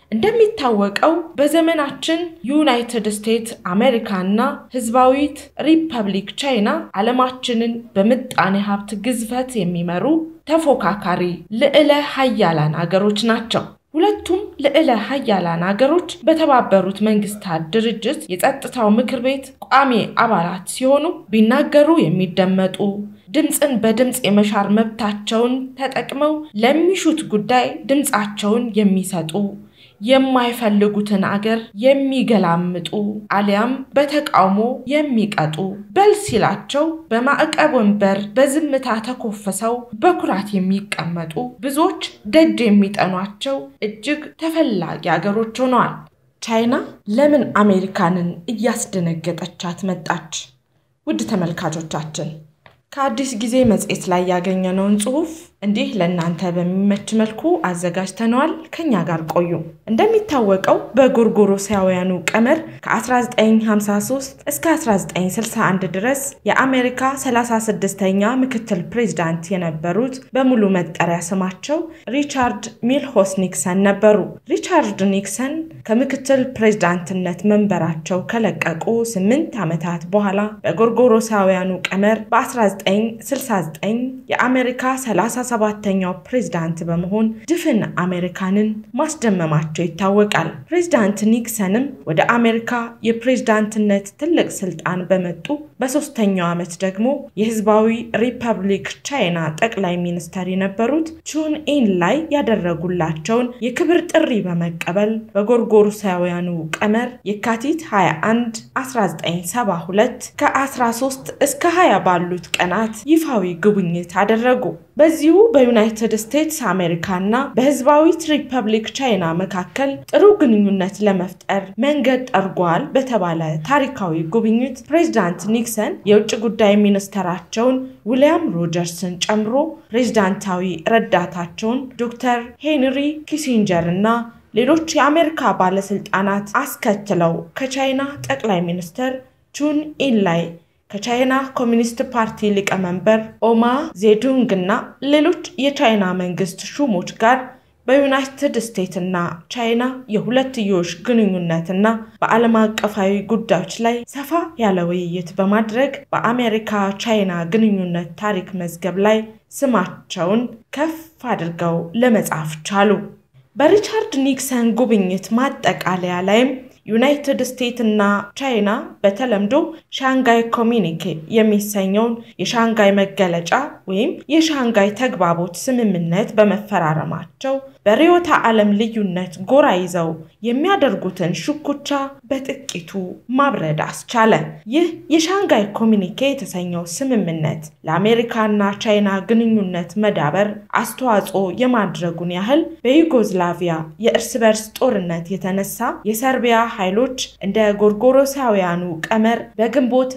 እንደሚታወቀው በዘመናችን ዩናይትድ ስቴትስ አሜሪካና ህዝባዊት ሪፐብሊክ ቻይና ዓለማችንን በምጣኔ ሀብት ግዝፈት የሚመሩ ተፎካካሪ ልዕለ ሀያላን አገሮች ናቸው። ሁለቱም ልዕለ ሀያላን አገሮች በተባበሩት መንግስታት ድርጅት የጸጥታው ምክር ቤት ቋሚ አባላት ሲሆኑ ቢናገሩ የሚደመጡ ድምፅን በድምፅ የመሻር መብታቸውን ተጠቅመው ለሚሹት ጉዳይ ድምፃቸውን የሚሰጡ የማይፈልጉትን አገር የሚገላምጡ አሊያም በተቃውሞ የሚቀጡ በል ሲላቸው በማዕቀብ ወንበር በዝምታ ተኮፍሰው በኩራት የሚቀመጡ ብዙዎች ደጅ የሚጠኗቸው እጅግ ተፈላጊ አገሮች ሆነዋል። ቻይና ለምን አሜሪካንን እያስደነገጠቻት መጣች? ውድ ተመልካቾቻችን ከአዲስ ጊዜ መጽሔት ላይ ያገኘነውን ጽሑፍ እንዲህ ለእናንተ በሚመች መልኩ አዘጋጅተነዋል። ከኛ ጋር ቆዩ። እንደሚታወቀው በጎርጎሮሳውያኑ ቀመር ከ1953 እስከ 1961 ድረስ የአሜሪካ 36ኛ ምክትል ፕሬዝዳንት የነበሩት በሙሉ መጠሪያ ስማቸው ሪቻርድ ሚልሆስ ኒክሰን ነበሩ። ሪቻርድ ኒክሰን ከምክትል ፕሬዝዳንትነት መንበራቸው ከለቀቁ ስምንት ዓመታት በኋላ በጎርጎሮሳውያኑ ቀመር በ1969 የአሜሪካ 37ኛው ፕሬዝዳንት በመሆን ድፍን አሜሪካንን ማስደመማቸው ይታወቃል። ፕሬዝዳንት ኒክሰንም ወደ አሜሪካ የፕሬዝዳንትነት ትልቅ ስልጣን በመጡ በሶስተኛው ዓመት ደግሞ የህዝባዊ ሪፐብሊክ ቻይና ጠቅላይ ሚኒስተር የነበሩት ቹን ኢን ላይ ያደረጉላቸውን የክብር ጥሪ በመቀበል በጎርጎሮሳውያኑ ቀመር የካቲት 21 1972 ከ13 እስከ 20 ባሉት ቀናት ይፋዊ ጉብኝት አደረጉ። በዚሁ በዩናይትድ ስቴትስ አሜሪካና በህዝባዊት ሪፐብሊክ ቻይና መካከል ጥሩ ግንኙነት ለመፍጠር መንገድ ጠርጓል በተባለ ታሪካዊ ጉብኝት ፕሬዚዳንት ኒክሰን የውጭ ጉዳይ ሚኒስተራቸውን ዊልያም ሮጀርስን ጨምሮ ፕሬዚዳንታዊ ረዳታቸውን ዶክተር ሄንሪ ኪሲንጀር እና ሌሎች የአሜሪካ ባለስልጣናት አስከትለው ከቻይና ጠቅላይ ሚኒስትር ቹን ኢን ላይ ከቻይና ኮሚኒስት ፓርቲ ሊቀመንበር ኦማ ዜዱንግ እና ሌሎች የቻይና መንግስት ሹሞች ጋር በዩናይትድ ስቴትስ እና ቻይና የሁለትዮሽ ግንኙነትና በዓለም አቀፋዊ ጉዳዮች ላይ ሰፋ ያለ ውይይት በማድረግ በአሜሪካ ቻይና ግንኙነት ታሪክ መዝገብ ላይ ስማቸውን ከፍ አድርገው ለመጻፍ ቻሉ። በሪቻርድ ኒክሰን ጉብኝት ማጠቃለያ ላይም ዩናይትድ ስቴትስ እና ቻይና በተለምዶ ሻንጋይ ኮሚኒኬ የሚሰኘውን የሻንጋይ መገለጫ ወይም የሻንጋይ ተግባቦት ስምምነት በመፈራረማቸው በርዕዮተ ዓለም ልዩነት ጎራ ይዘው የሚያደርጉትን ሽኩቻ በጥቂቱ ማብረድ አስቻለ። ይህ የሻንጋይ ኮሚኒኬ የተሰኘው ስምምነት ለአሜሪካና ቻይና ግንኙነት መዳበር አስተዋጽኦ የማድረጉን ያህል በዩጎዝላቪያ የእርስ በርስ ጦርነት የተነሳ የሰርቢያ ኃይሎች እንደ ጎርጎሮሳውያኑ ቀመር በግንቦት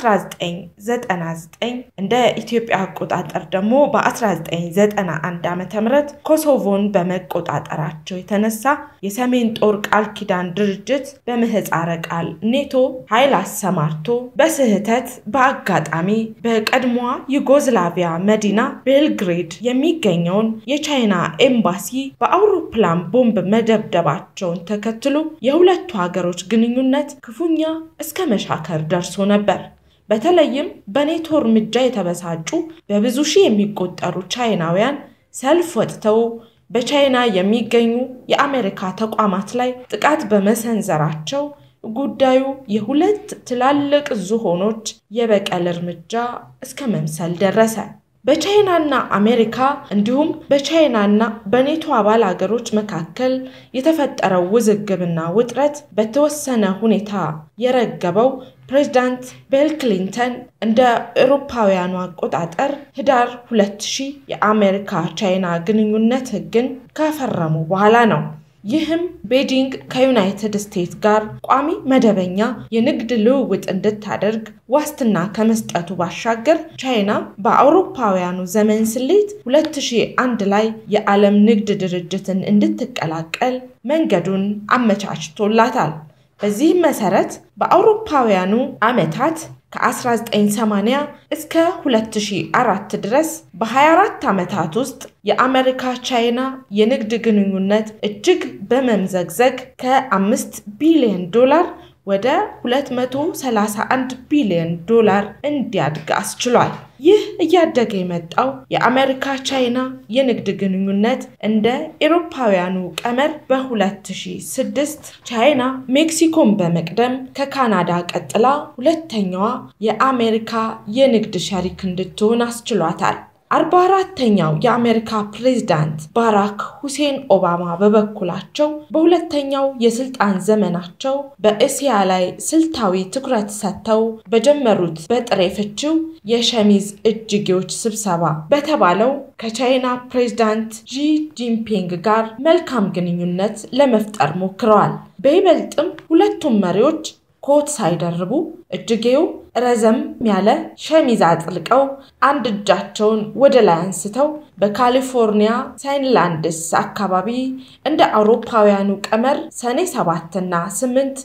1999 እንደ ኢትዮጵያ አቆጣጠር ደግሞ በ1991 ዓ ም ኮሶቮን በመቆጣጠራቸው የተነሳ የሰሜን ጦር ቃል ኪዳን ድርጅት በምህፃረ ቃል ኔቶ ኃይል አሰማርቶ በስህተት በአጋጣሚ በቀድሞዋ ዩጎዝላቪያ መዲና ቤልግሬድ የሚገኘውን የቻይና ኤምባሲ በአውሮፕላን ቦምብ መደብደባቸውን ተከትሎ የሁለቱ ሀገሮች ግንኙነት ክፉኛ እስከ መሻከር ደርሶ ነበር። በተለይም በኔቶ እርምጃ የተበሳጩ በብዙ ሺህ የሚቆጠሩ ቻይናውያን ሰልፍ ወጥተው በቻይና የሚገኙ የአሜሪካ ተቋማት ላይ ጥቃት በመሰንዘራቸው ጉዳዩ የሁለት ትላልቅ ዝሆኖች የበቀል እርምጃ እስከ መምሰል ደረሰ። በቻይናና አሜሪካ እንዲሁም በቻይናና በኔቶ አባል አገሮች መካከል የተፈጠረው ውዝግብና ውጥረት በተወሰነ ሁኔታ የረገበው ፕሬዚዳንት ቢል ክሊንተን እንደ አውሮፓውያኑ አቆጣጠር ህዳር 2000 የአሜሪካ ቻይና ግንኙነት ህግን ከፈረሙ በኋላ ነው። ይህም ቤጂንግ ከዩናይትድ ስቴትስ ጋር ቋሚ መደበኛ የንግድ ልውውጥ እንድታደርግ ዋስትና ከመስጠቱ ባሻገር ቻይና በአውሮፓውያኑ ዘመን ስሌት 2001 ላይ የዓለም ንግድ ድርጅትን እንድትቀላቀል መንገዱን አመቻችቶላታል። በዚህም መሰረት በአውሮፓውያኑ ዓመታት ከ1980 እስከ 2004 ድረስ በ24 ዓመታት ውስጥ የአሜሪካ ቻይና የንግድ ግንኙነት እጅግ በመምዘግዘግ ከ5 ቢሊዮን ዶላር ወደ 231 ቢሊዮን ዶላር እንዲያድግ አስችሏል። ይህ እያደገ የመጣው የአሜሪካ ቻይና የንግድ ግንኙነት እንደ ኤሮፓውያኑ ቀመር በ2006 ቻይና ሜክሲኮን በመቅደም ከካናዳ ቀጥላ ሁለተኛዋ የአሜሪካ የንግድ ሸሪክ እንድትሆን አስችሏታል። አርባ አራተኛው የአሜሪካ ፕሬዝዳንት ባራክ ሁሴን ኦባማ በበኩላቸው በሁለተኛው የስልጣን ዘመናቸው በእስያ ላይ ስልታዊ ትኩረት ሰጥተው በጀመሩት በጥሬ ፍቺው የሸሚዝ እጅጌዎች ስብሰባ በተባለው ከቻይና ፕሬዝዳንት ዢ ጂንፒንግ ጋር መልካም ግንኙነት ለመፍጠር ሞክረዋል። በይበልጥም ሁለቱም መሪዎች ኮት ሳይደርቡ እጅጌው ረዘም ያለ ሸሚዝ አጥልቀው አንድ እጃቸውን ወደ ላይ አንስተው በካሊፎርኒያ ሳይንላንድስ አካባቢ እንደ አውሮፓውያኑ ቀመር ሰኔ 7 እና 8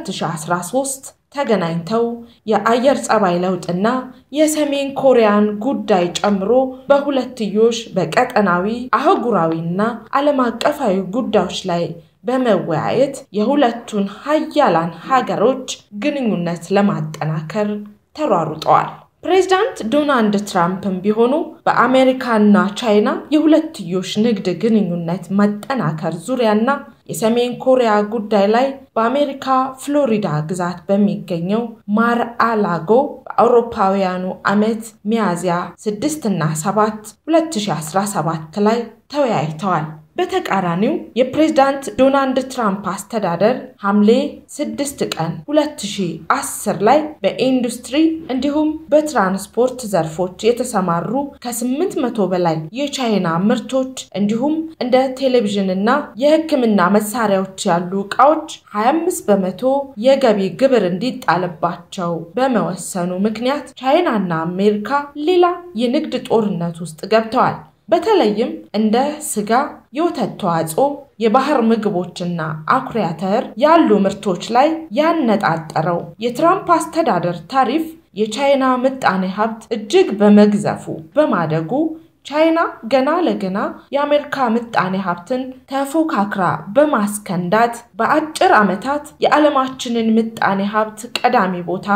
2013 ተገናኝተው የአየር ጸባይ ለውጥና የሰሜን ኮሪያን ጉዳይ ጨምሮ በሁለትዮሽ በቀጠናዊ አህጉራዊና ዓለም አቀፋዊ ጉዳዮች ላይ በመወያየት የሁለቱን ሀያላን ሀገሮች ግንኙነት ለማጠናከር ተሯሩጠዋል። ፕሬዚዳንት ዶናልድ ትራምፕም ቢሆኑ በአሜሪካና ቻይና የሁለትዮሽ ንግድ ግንኙነት መጠናከር ዙሪያና የሰሜን ኮሪያ ጉዳይ ላይ በአሜሪካ ፍሎሪዳ ግዛት በሚገኘው ማር አላጎ በአውሮፓውያኑ ዓመት ሚያዝያ 6 እና 7 2017 ላይ ተወያይተዋል። በተቃራኒው የፕሬዝዳንት ዶናልድ ትራምፕ አስተዳደር ሐምሌ 6 ቀን 2010 ላይ በኢንዱስትሪ እንዲሁም በትራንስፖርት ዘርፎች የተሰማሩ ከ800 በላይ የቻይና ምርቶች እንዲሁም እንደ ቴሌቪዥንና የሕክምና መሳሪያዎች ያሉ ዕቃዎች 25 በመቶ የገቢ ግብር እንዲጣልባቸው በመወሰኑ ምክንያት ቻይናና አሜሪካ ሌላ የንግድ ጦርነት ውስጥ ገብተዋል። በተለይም እንደ ስጋ፣ የወተት ተዋጽኦ፣ የባህር ምግቦችና አኩሪ አተር ያሉ ምርቶች ላይ ያነጣጠረው የትራምፕ አስተዳደር ታሪፍ የቻይና ምጣኔ ሀብት እጅግ በመግዘፉ በማደጉ ቻይና ገና ለገና የአሜሪካ ምጣኔ ሀብትን ተፎካክራ በማስከንዳት በአጭር ዓመታት የዓለማችንን ምጣኔ ሀብት ቀዳሚ ቦታ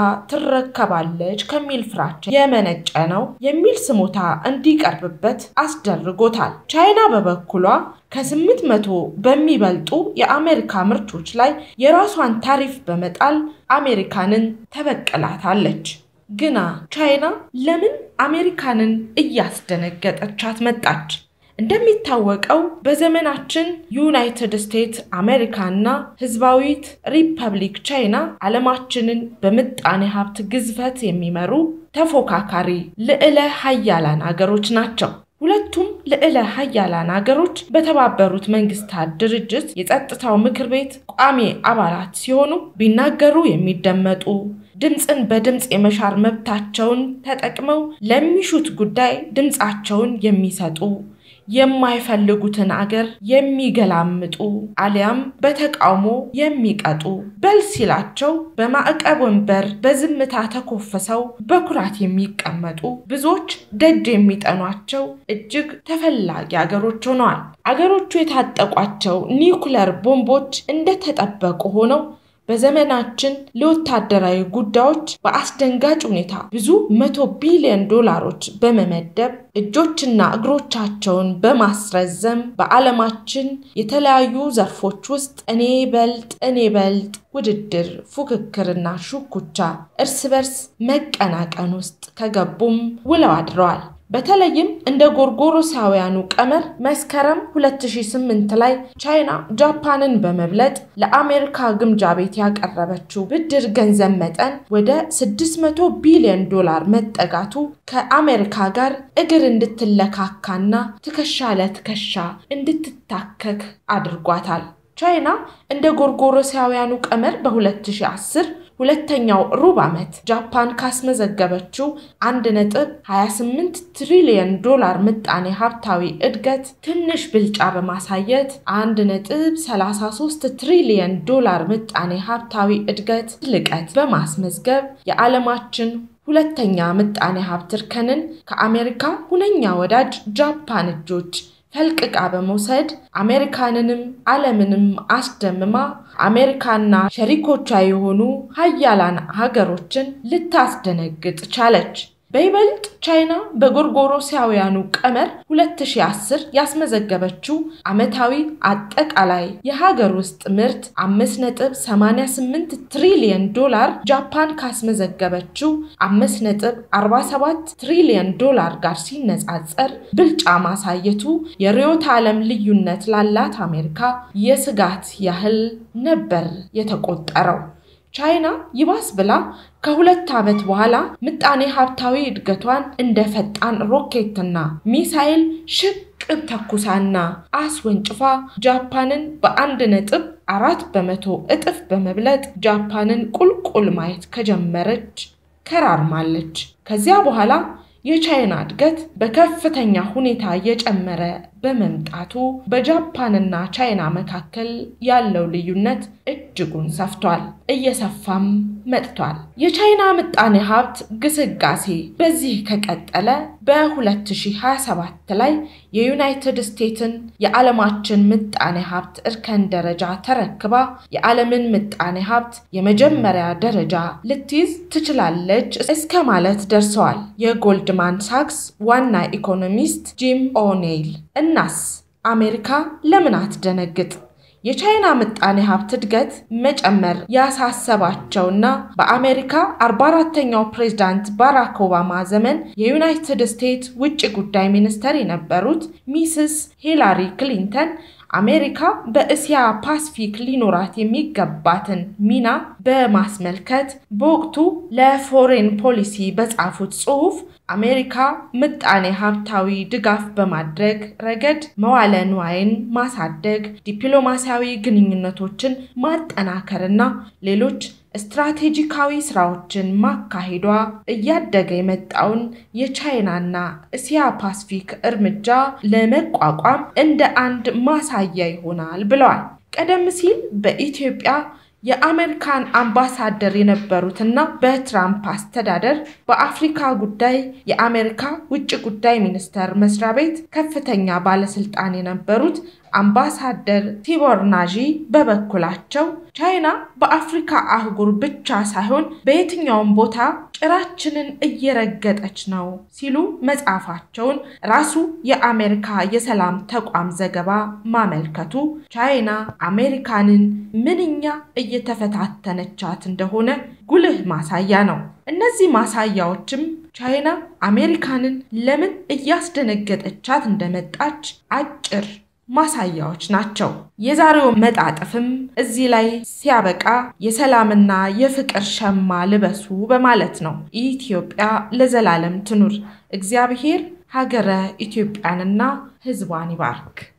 ትረከባለች ከሚል ፍራቻ የመነጨ ነው የሚል ስሞታ እንዲቀርብበት አስደርጎታል። ቻይና በበኩሏ ከስምንት መቶ በሚበልጡ የአሜሪካ ምርቶች ላይ የራሷን ታሪፍ በመጣል አሜሪካንን ተበቅላታለች። ግና ቻይና ለምን አሜሪካንን እያስደነገጠቻት መጣች? እንደሚታወቀው በዘመናችን ዩናይትድ ስቴትስ አሜሪካና ሕዝባዊት ሪፐብሊክ ቻይና ዓለማችንን በምጣኔ ሀብት ግዝፈት የሚመሩ ተፎካካሪ ልዕለ ሀያላን አገሮች ናቸው። ሁለቱም ልዕለ ሀያላን አገሮች በተባበሩት መንግስታት ድርጅት የጸጥታው ምክር ቤት ቋሚ አባላት ሲሆኑ ቢናገሩ የሚደመጡ ድምፅን በድምፅ የመሻር መብታቸውን ተጠቅመው ለሚሹት ጉዳይ ድምፃቸውን የሚሰጡ የማይፈልጉትን አገር የሚገላምጡ አሊያም በተቃውሞ የሚቀጡ በል ሲላቸው በማዕቀብ ወንበር በዝምታ ተኮፍሰው በኩራት የሚቀመጡ ብዙዎች ደጅ የሚጠኗቸው እጅግ ተፈላጊ አገሮች ሆነዋል። አገሮቹ የታጠቋቸው ኒውክለር ቦምቦች እንደተጠበቁ ሆነው በዘመናችን ለወታደራዊ ጉዳዮች በአስደንጋጭ ሁኔታ ብዙ መቶ ቢሊዮን ዶላሮች በመመደብ እጆችና እግሮቻቸውን በማስረዘም በዓለማችን የተለያዩ ዘርፎች ውስጥ እኔ በልጥ እኔ በልጥ ውድድር፣ ፉክክርና ሹኩቻ እርስ በርስ መቀናቀን ውስጥ ከገቡም ውለው አድረዋል። በተለይም እንደ ጎርጎሮሳውያኑ ቀመር መስከረም 2008 ላይ ቻይና ጃፓንን በመብለጥ ለአሜሪካ ግምጃ ቤት ያቀረበችው ብድር ገንዘብ መጠን ወደ 600 ቢሊዮን ዶላር መጠጋቱ ከአሜሪካ ጋር እግር እንድትለካካና ትከሻ ለትከሻ እንድትታከክ አድርጓታል። ቻይና እንደ ጎርጎሮሳውያኑ ቀመር በ2010 ሁለተኛው ሩብ ዓመት ጃፓን ካስመዘገበችው 1.28 ትሪሊየን ዶላር ምጣኔ ሀብታዊ እድገት ትንሽ ብልጫ በማሳየት 1.33 ትሪሊየን ዶላር ምጣኔ ሀብታዊ እድገት ልቀት በማስመዝገብ የዓለማችን ሁለተኛ ምጣኔ ሀብት እርከንን ከአሜሪካ ሁነኛ ወዳጅ ጃፓን እጆች ፈልቅቃ በመውሰድ አሜሪካንንም ዓለምንም አስደምማ አሜሪካና ሸሪኮቿ የሆኑ ሀያላን ሀገሮችን ልታስደነግጥ ቻለች። በይበልጥ ቻይና በጎርጎሮሳውያኑ ቀመር 2010 ያስመዘገበችው ዓመታዊ አጠቃላይ የሀገር ውስጥ ምርት 5.88 ትሪሊየን ዶላር ጃፓን ካስመዘገበችው 5.47 ትሪሊየን ዶላር ጋር ሲነጻጸር ብልጫ ማሳየቱ የርዕዮተ ዓለም ልዩነት ላላት አሜሪካ የስጋት ያህል ነበር የተቆጠረው። ቻይና ይባስ ብላ ከሁለት ዓመት በኋላ ምጣኔ ሀብታዊ እድገቷን እንደ ፈጣን ሮኬትና ሚሳይል ሽቅብ ተኩሳና አስወንጭፋ ጃፓንን በአንድ ነጥብ አራት በመቶ እጥፍ በመብለጥ ጃፓንን ቁልቁል ማየት ከጀመረች ከራርማለች። ከዚያ በኋላ የቻይና እድገት በከፍተኛ ሁኔታ እየጨመረ በመምጣቱ በጃፓንና ቻይና መካከል ያለው ልዩነት እጅጉን ሰፍቷል፣ እየሰፋም መጥቷል። የቻይና ምጣኔ ሀብት ግስጋሴ በዚህ ከቀጠለ በ2027 ላይ የዩናይትድ ስቴትስን የዓለማችን ምጣኔ ሀብት እርከን ደረጃ ተረክባ የዓለምን ምጣኔ ሀብት የመጀመሪያ ደረጃ ልትይዝ ትችላለች እስከ ማለት ደርሰዋል የጎልድማን ሳክስ ዋና ኢኮኖሚስት ጂም ኦኔይል። እናስ አሜሪካ ለምን አትደነግጥ? የቻይና ምጣኔ ሀብት እድገት መጨመር ያሳሰባቸውና በአሜሪካ 44ተኛው ፕሬዝዳንት ባራክ ኦባማ ዘመን የዩናይትድ ስቴትስ ውጭ ጉዳይ ሚኒስተር የነበሩት ሚስስ ሂላሪ ክሊንተን አሜሪካ በእስያ ፓሲፊክ ሊኖራት የሚገባትን ሚና በማስመልከት በወቅቱ ለፎሬን ፖሊሲ በጻፉት ጽሑፍ አሜሪካ ምጣኔ ሀብታዊ ድጋፍ በማድረግ ረገድ መዋለ ንዋይን ማሳደግ፣ ዲፕሎማሲያዊ ግንኙነቶችን ማጠናከርና ሌሎች ስትራቴጂካዊ ስራዎችን ማካሄዷ እያደገ የመጣውን የቻይናና እስያ ፓሲፊክ እርምጃ ለመቋቋም እንደ አንድ ማሳያ ይሆናል ብለዋል። ቀደም ሲል በኢትዮጵያ የአሜሪካን አምባሳደር የነበሩትና በትራምፕ አስተዳደር በአፍሪካ ጉዳይ የአሜሪካ ውጭ ጉዳይ ሚኒስቴር መስሪያ ቤት ከፍተኛ ባለስልጣን የነበሩት አምባሳደር ቲቦር ናዢ በበኩላቸው ቻይና በአፍሪካ አህጉር ብቻ ሳይሆን በየትኛውም ቦታ ጭራችንን እየረገጠች ነው ሲሉ መጻፋቸውን ራሱ የአሜሪካ የሰላም ተቋም ዘገባ ማመልከቱ ቻይና አሜሪካንን ምንኛ እየተፈታተነቻት እንደሆነ ጉልህ ማሳያ ነው። እነዚህ ማሳያዎችም ቻይና አሜሪካንን ለምን እያስደነገጠቻት እንደመጣች አጭር ማሳያዎች ናቸው። የዛሬው መጣጥፍም እዚህ ላይ ሲያበቃ የሰላምና የፍቅር ሸማ ልበሱ በማለት ነው። ኢትዮጵያ ለዘላለም ትኑር። እግዚአብሔር ሀገረ ኢትዮጵያንና ሕዝቧን ይባርክ።